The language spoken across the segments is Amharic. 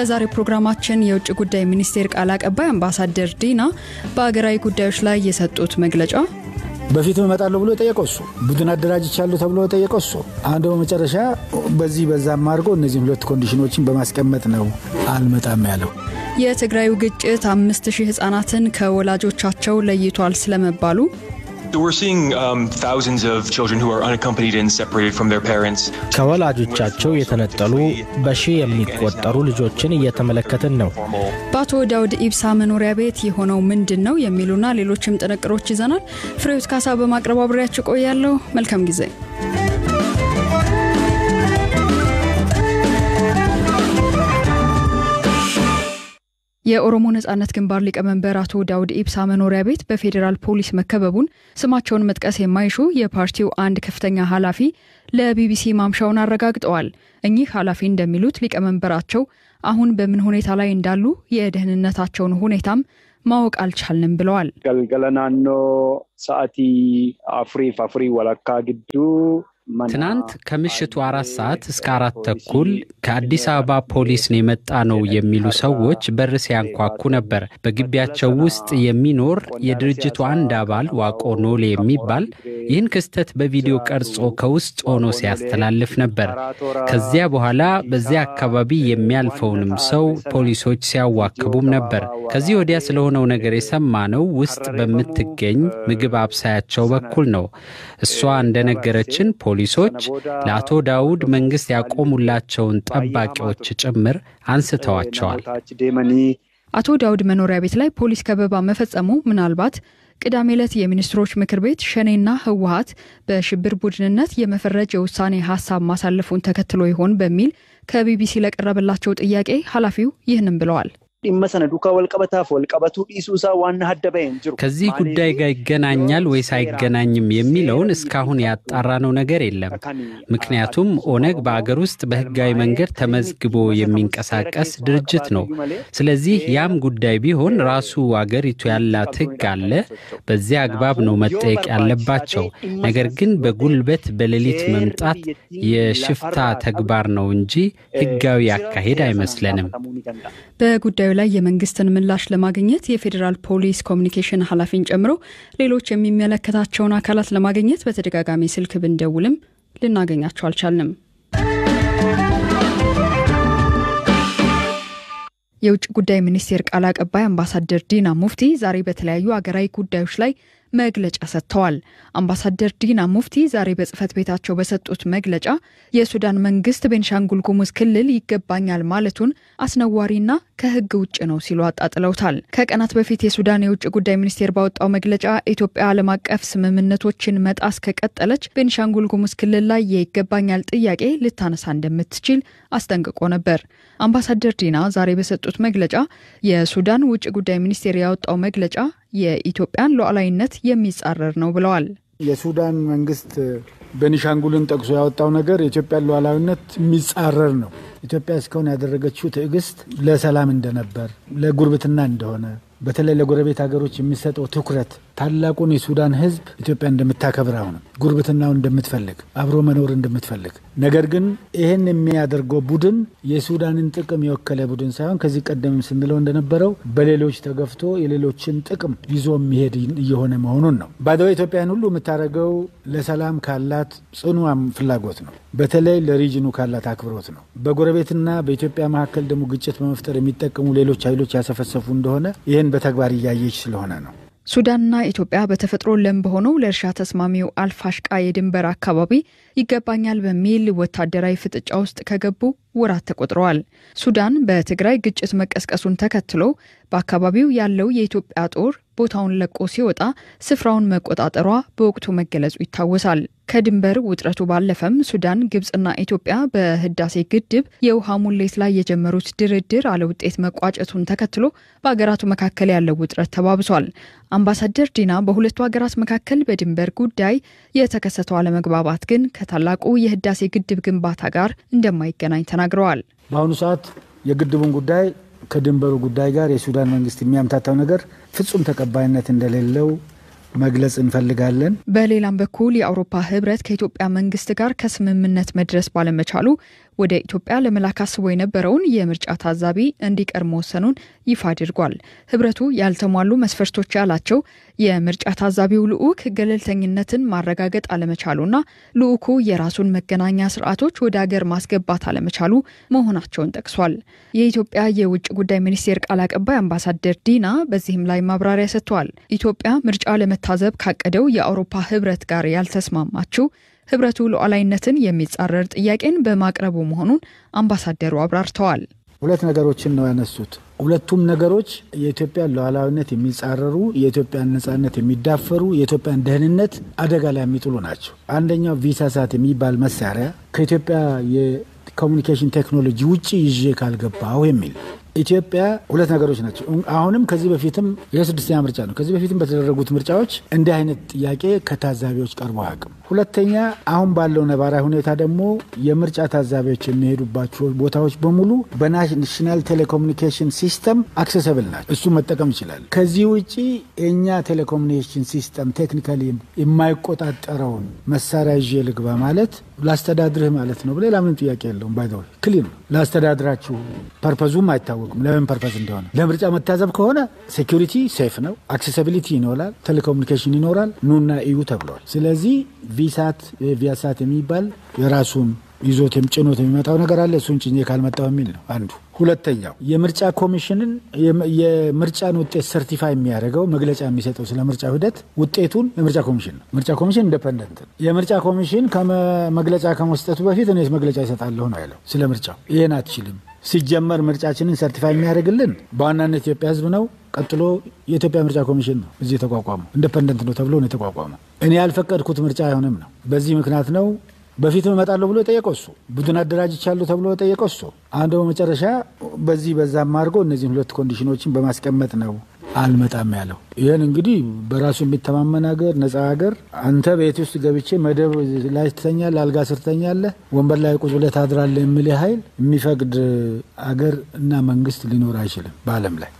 በዛሬው ፕሮግራማችን የውጭ ጉዳይ ሚኒስቴር ቃል አቀባይ አምባሳደር ዲና በሀገራዊ ጉዳዮች ላይ የሰጡት መግለጫ በፊትም እመጣለሁ ብሎ የጠየቀው እሱ፣ ቡድን አደራጅቻለሁ ተብሎ የጠየቀው እሱ። አሁን ደግሞ መጨረሻ በዚህ በዛም አድርጎ እነዚህም ሁለት ኮንዲሽኖችን በማስቀመጥ ነው አልመጣም ያለው። የትግራዩ ግጭት አምስት ሺህ ህጻናትን ከወላጆቻቸው ለይቷል ስለመባሉ ከወላጆቻቸው የተነጠሉ በሺህ የሚቆጠሩ ልጆችን እየተመለከትን ነው። በአቶ ዳውድ ኢብሳ መኖሪያ ቤት የሆነው ምንድን ነው የሚሉና ሌሎችም ጥንቅሮች ይዘናል። ፍሬዎት ካሳ በማቅረብ አብሬያችሁ ቆያለሁ። መልካም ጊዜ። የኦሮሞ ነጻነት ግንባር ሊቀመንበር አቶ ዳውድ ኢብሳ መኖሪያ ቤት በፌዴራል ፖሊስ መከበቡን ስማቸውን መጥቀስ የማይሹ የፓርቲው አንድ ከፍተኛ ኃላፊ ለቢቢሲ ማምሻውን አረጋግጠዋል። እኚህ ኃላፊ እንደሚሉት ሊቀመንበራቸው አሁን በምን ሁኔታ ላይ እንዳሉ የደህንነታቸውን ሁኔታም ማወቅ አልቻልንም ብለዋል። ገልገለ ናኖ ሰዓቲ አፍሪፍ አፍሪ ወለካ ግዱ ትናንት ከምሽቱ አራት ሰዓት እስከ አራት ተኩል ከአዲስ አበባ ፖሊስ ነው የመጣ ነው የሚሉ ሰዎች በር ሲያንኳኩ ነበር። በግቢያቸው ውስጥ የሚኖር የድርጅቱ አንድ አባል ዋቆ ኖሌ የሚባል ይህን ክስተት በቪዲዮ ቀርጾ ከውስጥ ሆኖ ሲያስተላልፍ ነበር። ከዚያ በኋላ በዚያ አካባቢ የሚያልፈውንም ሰው ፖሊሶች ሲያዋክቡም ነበር። ከዚህ ወዲያ ስለሆነው ነገር የሰማነው ውስጥ በምትገኝ ምግብ አብሳያቸው በኩል ነው። እሷ እንደነገረችን ፖሊሶች ለአቶ ዳውድ መንግስት ያቆሙላቸውን ጠባቂዎች ጭምር አንስተዋቸዋል። አቶ ዳውድ መኖሪያ ቤት ላይ ፖሊስ ከበባ መፈጸሙ ምናልባት ቅዳሜ ዕለት የሚኒስትሮች ምክር ቤት ሸኔና ህወሀት በሽብር ቡድንነት የመፈረጅ የውሳኔ ሀሳብ ማሳለፉን ተከትሎ ይሆን በሚል ከቢቢሲ ለቀረበላቸው ጥያቄ ኃላፊው ይህንም ብለዋል። dhimma sana duukaa walqabataaf walqabatuu dhiisuu isaa waan adda bahee hin jiru. ከዚህ ጉዳይ ጋር ይገናኛል ወይስ አይገናኝም የሚለውን እስካሁን ያጣራነው ነገር የለም። ምክንያቱም ኦነግ በአገር ውስጥ በህጋዊ መንገድ ተመዝግቦ የሚንቀሳቀስ ድርጅት ነው። ስለዚህ ያም ጉዳይ ቢሆን ራሱ አገሪቱ ያላት ህግ አለ። በዚያ አግባብ ነው መጠየቅ ያለባቸው። ነገር ግን በጉልበት በሌሊት መምጣት የሽፍታ ተግባር ነው እንጂ ህጋዊ አካሄድ አይመስለንም። በጉዳዩ ላይ የመንግስትን ምላሽ ለማግኘት የፌዴራል ፖሊስ ኮሚኒኬሽን ኃላፊን ጨምሮ ሌሎች የሚመለከታቸውን አካላት ለማግኘት በተደጋጋሚ ስልክ ብንደውልም ልናገኛቸው አልቻልንም። የውጭ ጉዳይ ሚኒስቴር ቃል አቀባይ አምባሳደር ዲና ሙፍቲ ዛሬ በተለያዩ አገራዊ ጉዳዮች ላይ መግለጫ ሰጥተዋል። አምባሳደር ዲና ሙፍቲ ዛሬ በጽህፈት ቤታቸው በሰጡት መግለጫ የሱዳን መንግስት ቤንሻንጉል ጉሙዝ ክልል ይገባኛል ማለቱን አስነዋሪና ከህግ ውጭ ነው ሲሉ አጣጥለውታል። ከቀናት በፊት የሱዳን የውጭ ጉዳይ ሚኒስቴር ባወጣው መግለጫ ኢትዮጵያ ዓለም አቀፍ ስምምነቶችን መጣስ ከቀጠለች ቤንሻንጉል ጉሙዝ ክልል ላይ የይገባኛል ጥያቄ ልታነሳ እንደምትችል አስጠንቅቆ ነበር። አምባሳደር ዲና ዛሬ በሰጡት መግለጫ የሱዳን ውጭ ጉዳይ ሚኒስቴር ያወጣው መግለጫ የኢትዮጵያን ሉዓላዊነት የሚጻረር ነው ብለዋል። የሱዳን መንግስት ቤኒሻንጉልን ጠቅሶ ያወጣው ነገር የኢትዮጵያን ሉዓላዊነት የሚጻረር ነው። ኢትዮጵያ እስካሁን ያደረገችው ትዕግስት ለሰላም እንደነበር፣ ለጉርብትና እንደሆነ በተለይ ለጎረቤት ሀገሮች የሚሰጠው ትኩረት ታላቁን የሱዳን ሕዝብ ኢትዮጵያ እንደምታከብር አሁንም ጉርብትናውን እንደምትፈልግ አብሮ መኖር እንደምትፈልግ ነገር ግን ይህን የሚያደርገው ቡድን የሱዳንን ጥቅም የወከለ ቡድን ሳይሆን ከዚህ ቀደም ስንለው እንደነበረው በሌሎች ተገፍቶ የሌሎችን ጥቅም ይዞ የሚሄድ እየሆነ መሆኑን ነው። ባደዋ ኢትዮጵያን ሁሉ የምታደርገው ለሰላም ካላት ጽኑ ፍላጎት ነው። በተለይ ለሪጅኑ ካላት አክብሮት ነው። በጎረቤትና በኢትዮጵያ መካከል ደግሞ ግጭት በመፍጠር የሚጠቀሙ ሌሎች ኃይሎች ያሰፈሰፉ እንደሆነ ይህን በተግባር እያየች ስለሆነ ነው። ሱዳንና ኢትዮጵያ በተፈጥሮ ለም በሆነው ለእርሻ ተስማሚው አልፋሽቃ የድንበር አካባቢ ይገባኛል በሚል ወታደራዊ ፍጥጫ ውስጥ ከገቡ ወራት ተቆጥረዋል። ሱዳን በትግራይ ግጭት መቀስቀሱን ተከትሎ በአካባቢው ያለው የኢትዮጵያ ጦር ቦታውን ለቆ ሲወጣ ስፍራውን መቆጣጠሯ በወቅቱ መገለጹ ይታወሳል። ከድንበር ውጥረቱ ባለፈም ሱዳን፣ ግብጽና ኢትዮጵያ በህዳሴ ግድብ የውሃ ሙሌት ላይ የጀመሩት ድርድር አለውጤት መቋጨቱን ተከትሎ በሀገራቱ መካከል ያለው ውጥረት ተባብሷል። አምባሳደር ዲና በሁለቱ ሀገራት መካከል በድንበር ጉዳይ የተከሰተው አለመግባባት ግን ከታላቁ የህዳሴ ግድብ ግንባታ ጋር እንደማይገናኝ ተናግረዋል። በአሁኑ ሰዓት የግድቡን ጉዳይ ከድንበሩ ጉዳይ ጋር የሱዳን መንግስት የሚያምታታው ነገር ፍጹም ተቀባይነት እንደሌለው መግለጽ እንፈልጋለን። በሌላም በኩል የአውሮፓ ህብረት ከኢትዮጵያ መንግስት ጋር ከስምምነት መድረስ ባለመቻሉ ወደ ኢትዮጵያ ለመላክ አስቦ የነበረውን የምርጫ ታዛቢ እንዲቀር መወሰኑን ይፋ አድርጓል። ህብረቱ ያልተሟሉ መስፈርቶች ያላቸው የምርጫ ታዛቢው ልዑክ ገለልተኝነትን ማረጋገጥ አለመቻሉና ልዑኩ የራሱን መገናኛ ስርዓቶች ወደ አገር ማስገባት አለመቻሉ መሆናቸውን ጠቅሷል። የኢትዮጵያ የውጭ ጉዳይ ሚኒስቴር ቃል አቀባይ አምባሳደር ዲና በዚህም ላይ ማብራሪያ ሰጥተዋል። ኢትዮጵያ ምርጫ ለመታዘብ ካቀደው የአውሮፓ ህብረት ጋር ያልተስማማችው ህብረቱ ሉዓላዊነትን የሚጻረር ጥያቄን በማቅረቡ መሆኑን አምባሳደሩ አብራርተዋል። ሁለት ነገሮችን ነው ያነሱት። ሁለቱም ነገሮች የኢትዮጵያን ሉዓላዊነት የሚጻረሩ፣ የኢትዮጵያን ነጻነት የሚዳፈሩ፣ የኢትዮጵያን ደህንነት አደጋ ላይ የሚጥሉ ናቸው። አንደኛው ቪሳሳት የሚባል መሳሪያ ከኢትዮጵያ የኮሚኒኬሽን ቴክኖሎጂ ውጭ ይዤ ካልገባሁ የሚል ኢትዮጵያ ሁለት ነገሮች ናቸው። አሁንም ከዚህ በፊትም ይህ ስድስተኛ ምርጫ ነው። ከዚህ በፊትም በተደረጉት ምርጫዎች እንዲህ አይነት ጥያቄ ከታዛቢዎች ቀርቦ አያውቅም። ሁለተኛ አሁን ባለው ነባራዊ ሁኔታ ደግሞ የምርጫ ታዛቢዎች የሚሄዱባቸው ቦታዎች በሙሉ በናሽናል ቴሌኮሙኒኬሽን ሲስተም አክሰሰብል ናቸው። እሱ መጠቀም ይችላል። ከዚህ ውጭ የእኛ ቴሌኮሙኒኬሽን ሲስተም ቴክኒካሊ የማይቆጣጠረውን መሳሪያ ይዤ ልግባ ማለት ላስተዳድርህ ማለት ነው። ሌላ ምንም ጥያቄ የለውም። ባይ ክሊር ነው። ላስተዳድራችሁ ፐርፐዙም አይታወቅም ለምን ፐርፐዝ እንደሆነ። ለምርጫ መታዘብ ከሆነ ሴኪሪቲ ሴፍ ነው፣ አክሴሲቢሊቲ ይኖራል፣ ቴሌኮሙኒኬሽን ይኖራል፣ ኑና እዩ ተብሏል። ስለዚህ ቪሳት ቪያሳት የሚባል የራሱን ይዞት ጭኖት የሚመጣው ነገር አለ። እሱን ጭኜ ካልመጣው የሚል ነው አንዱ። ሁለተኛው የምርጫ ኮሚሽንን የምርጫን ውጤት ሰርቲፋይ የሚያደርገው መግለጫ የሚሰጠው ስለ ምርጫ ሂደት ውጤቱን የምርጫ ኮሚሽን ነው። ምርጫ ኮሚሽን ኢንዲፐንደንት ነው። የምርጫ ኮሚሽን መግለጫ ከመስጠቱ በፊት እኔ መግለጫ ይሰጣለሁ ነው ያለው ስለ ምርጫው። ይህን አትችልም። ሲጀመር ምርጫችንን ሰርቲፋይ የሚያደርግልን በዋናነት ኢትዮጵያ ሕዝብ ነው። ቀጥሎ የኢትዮጵያ ምርጫ ኮሚሽን ነው እዚህ የተቋቋመው። ኢንዲፐንደንት ነው ተብሎ ነው የተቋቋመው። እኔ ያልፈቀድኩት ምርጫ አይሆንም ነው። በዚህ ምክንያት ነው በፊትም እመጣለሁ ብሎ የጠየቀው እሱ፣ ቡድን አደራጅቻለሁ ተብሎ የጠየቀው እሱ። አሁን ደግሞ መጨረሻ በዚህ በዛም አድርጎ እነዚህን ሁለት ኮንዲሽኖችን በማስቀመጥ ነው አልመጣም ያለው። ይህን እንግዲህ በራሱ የሚተማመን ሀገር፣ ነጻ ሀገር፣ አንተ ቤት ውስጥ ገብቼ መደብ ላይ ትተኛለህ፣ አልጋ ስር ትተኛለህ፣ ወንበር ላይ ቁጭ ብለህ ታድራለህ የሚል ኃይል የሚፈቅድ አገር እና መንግስት ሊኖር አይችልም በዓለም ላይ።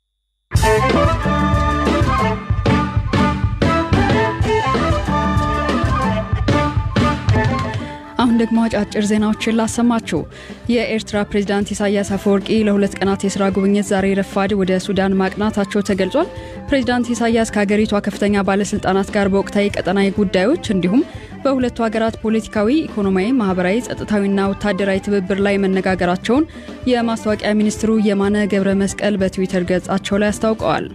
አሁን ደግሞ አጫጭር ዜናዎችን ላሰማችሁ። የኤርትራ ፕሬዝዳንት ኢሳያስ አፈወርቂ ለሁለት ቀናት የስራ ጉብኝት ዛሬ ረፋድ ወደ ሱዳን ማቅናታቸው ተገልጿል። ፕሬዝዳንት ኢሳያስ ከሀገሪቷ ከፍተኛ ባለስልጣናት ጋር በወቅታዊ ቀጠናዊ ጉዳዮች እንዲሁም በሁለቱ ሀገራት ፖለቲካዊ፣ ኢኮኖሚያዊ፣ ማህበራዊ፣ ጸጥታዊና ወታደራዊ ትብብር ላይ መነጋገራቸውን የማስታወቂያ ሚኒስትሩ የማነ ገብረ መስቀል በትዊተር ገጻቸው ላይ አስታውቀዋል።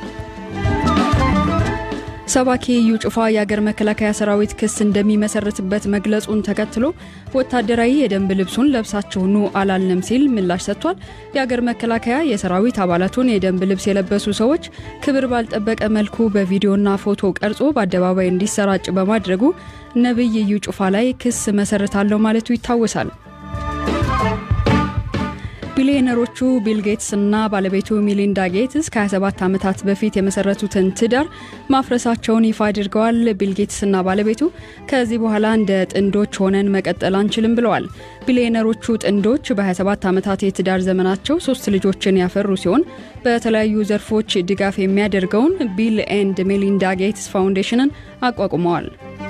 ሰባኪ እዩ ጩፋ የአገር መከላከያ ሰራዊት ክስ እንደሚመሰርትበት መግለጹን ተከትሎ ወታደራዊ የደንብ ልብሱን ለብሳችሁ ኑ አላልንም ሲል ምላሽ ሰጥቷል። የአገር መከላከያ የሰራዊት አባላቱን የደንብ ልብስ የለበሱ ሰዎች ክብር ባልጠበቀ መልኩ በቪዲዮና ፎቶ ቀርጾ በአደባባይ እንዲሰራጭ በማድረጉ ነቢይ እዩ ጩፋ ላይ ክስ መሰርታለሁ ማለቱ ይታወሳል። ቢሊዮነሮቹ ቢል ጌትስ እና ባለቤቱ ሚሊንዳ ጌትስ ከ27 ዓመታት በፊት የመሰረቱትን ትዳር ማፍረሳቸውን ይፋ አድርገዋል። ቢል ጌትስ እና ባለቤቱ ከዚህ በኋላ እንደ ጥንዶች ሆነን መቀጠል አንችልም ብለዋል። ቢሊዮነሮቹ ጥንዶች በ27 ዓመታት የትዳር ዘመናቸው ሶስት ልጆችን ያፈሩ ሲሆን በተለያዩ ዘርፎች ድጋፍ የሚያደርገውን ቢል ኤንድ ሜሊንዳ ጌትስ ፋውንዴሽንን አቋቁመዋል።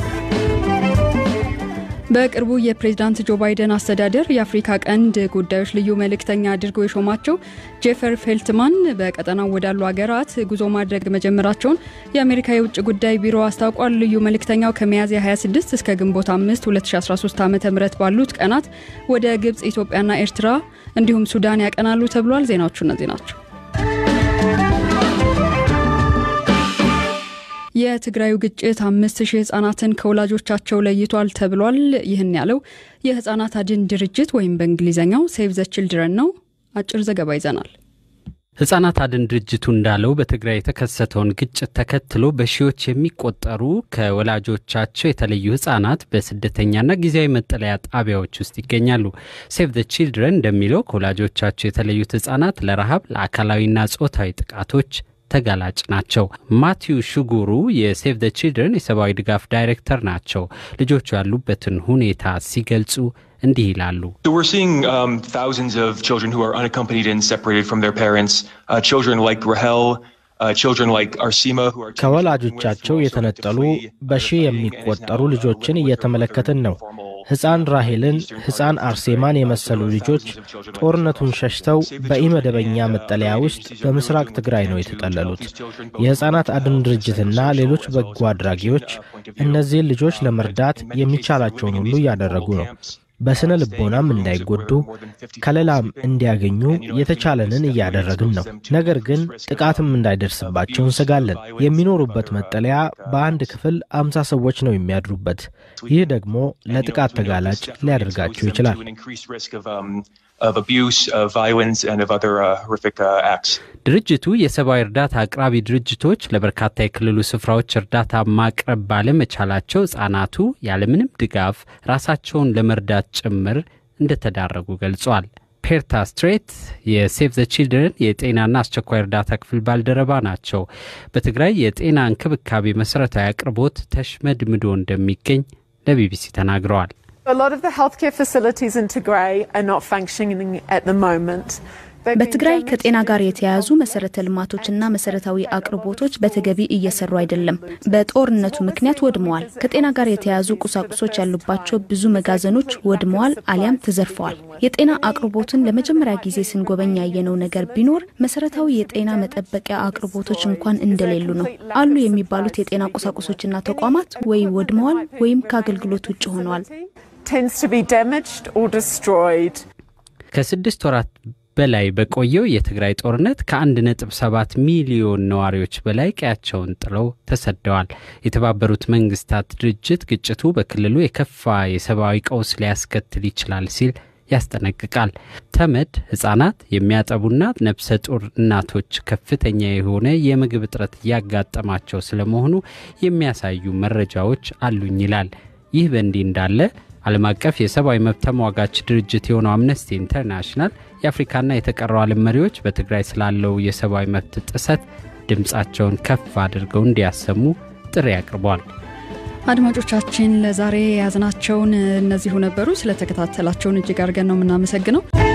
በቅርቡ የፕሬዝዳንት ጆ ባይደን አስተዳደር የአፍሪካ ቀንድ ጉዳዮች ልዩ መልእክተኛ አድርገው የሾማቸው ጄፈር ፌልትማን በቀጠናው ወዳሉ ሀገራት ጉዞ ማድረግ መጀመራቸውን የአሜሪካ የውጭ ጉዳይ ቢሮ አስታውቋል። ልዩ መልእክተኛው ከሚያዝያ 26 እስከ ግንቦት 5 2013 ዓ ም ባሉት ቀናት ወደ ግብፅ፣ ኢትዮጵያና ኤርትራ እንዲሁም ሱዳን ያቀናሉ ተብሏል። ዜናዎቹ እነዚህ ናቸው። የትግራዩ ግጭት አምስት ሺህ ህጻናትን ከወላጆቻቸው ለይቷል ተብሏል። ይህን ያለው የህጻናት አድን ድርጅት ወይም በእንግሊዝኛው ሴቭ ዘ ችልድረን ነው። አጭር ዘገባ ይዘናል። ህጻናት አድን ድርጅቱ እንዳለው በትግራይ የተከሰተውን ግጭት ተከትሎ በሺዎች የሚቆጠሩ ከወላጆቻቸው የተለዩ ህጻናት በስደተኛና ጊዜያዊ መጠለያ ጣቢያዎች ውስጥ ይገኛሉ። ሴቭ ዘ ቺልድረን እንደሚለው ከወላጆቻቸው የተለዩት ህጻናት ለረሃብ፣ ለአካላዊና ጾታዊ ጥቃቶች ተጋላጭ ናቸው። ማቲዩ ሹጉሩ የሴቭ ዘ ቺልድረን የሰብአዊ ድጋፍ ዳይሬክተር ናቸው። ልጆቹ ያሉበትን ሁኔታ ሲገልጹ እንዲህ ይላሉ። ከወላጆቻቸው የተነጠሉ በሺህ የሚቆጠሩ ልጆችን እየተመለከትን ነው። ሕፃን ራሄልን፣ ሕፃን አርሴማን የመሰሉ ልጆች ጦርነቱን ሸሽተው በኢመደበኛ መጠለያ ውስጥ በምስራቅ ትግራይ ነው የተጠለሉት። የሕፃናት አድን ድርጅትና ሌሎች በጎ አድራጊዎች እነዚህን ልጆች ለመርዳት የሚቻላቸውን ሁሉ እያደረጉ ነው። በስነ ልቦናም እንዳይጎዱ ከለላም እንዲያገኙ የተቻለንን እያደረግን ነው። ነገር ግን ጥቃትም እንዳይደርስባቸው እንሰጋለን። የሚኖሩበት መጠለያ በአንድ ክፍል አምሳ ሰዎች ነው የሚያድሩበት። ይህ ደግሞ ለጥቃት ተጋላጭ ሊያደርጋቸው ይችላል። ድርጅቱ የሰብአዊ እርዳታ አቅራቢ ድርጅቶች ለበርካታ የክልሉ ስፍራዎች እርዳታ ማቅረብ ባለመቻላቸው ሕፃናቱ ያለምንም ድጋፍ ራሳቸውን ለመርዳት ጭምር እንደተዳረጉ ገልጿል። ፔርታ ስትሬት የሴቭ ዘ ቺልድረን የጤናና አስቸኳይ እርዳታ ክፍል ባልደረባ ናቸው። በትግራይ የጤና እንክብካቤ መሠረታዊ አቅርቦት ተሽመድምዶ እንደሚገኝ ለቢቢሲ ተናግረዋል። በትግራይ ከጤና ጋር የተያያዙ መሰረተ ልማቶችና መሰረታዊ አቅርቦቶች በተገቢ እየሰሩ አይደለም። በጦርነቱ ምክንያት ወድመዋል። ከጤና ጋር የተያያዙ ቁሳቁሶች ያሉባቸው ብዙ መጋዘኖች ወድመዋል አሊያም ተዘርፈዋል። የጤና አቅርቦትን ለመጀመሪያ ጊዜ ስንጎበኝ ያየነው ነገር ቢኖር መሰረታዊ የጤና መጠበቂያ አቅርቦቶች እንኳን እንደሌሉ ነው። አሉ የሚባሉት የጤና ቁሳቁሶችና ተቋማት ወይ ወድመዋል ወይም ከአገልግሎት ውጭ ሆነዋል። ከስድስት ወራት በላይ በቆየው የትግራይ ጦርነት ከ1.7 ሚሊዮን ነዋሪዎች በላይ ቀያቸውን ጥለው ተሰደዋል። የተባበሩት መንግስታት ድርጅት ግጭቱ በክልሉ የከፋ የሰብአዊ ቀውስ ሊያስከትል ይችላል ሲል ያስጠነቅቃል። ተመድ ሕፃናት የሚያጠቡና ነፍሰ ጡር እናቶች ከፍተኛ የሆነ የምግብ እጥረት እያጋጠማቸው ስለመሆኑ የሚያሳዩ መረጃዎች አሉኝ ይላል። ይህ በእንዲህ እንዳለ ዓለም አቀፍ የሰብአዊ መብት ተሟጋች ድርጅት የሆነው አምነስቲ ኢንተርናሽናል የአፍሪካና የተቀረው ዓለም መሪዎች በትግራይ ስላለው የሰብአዊ መብት ጥሰት ድምፃቸውን ከፍ አድርገው እንዲያሰሙ ጥሪ አቅርቧል። አድማጮቻችን ለዛሬ የያዝናቸውን እነዚሁ ነበሩ። ስለተከታተላቸውን እጅግ አድርገን ነው የምናመሰግነው።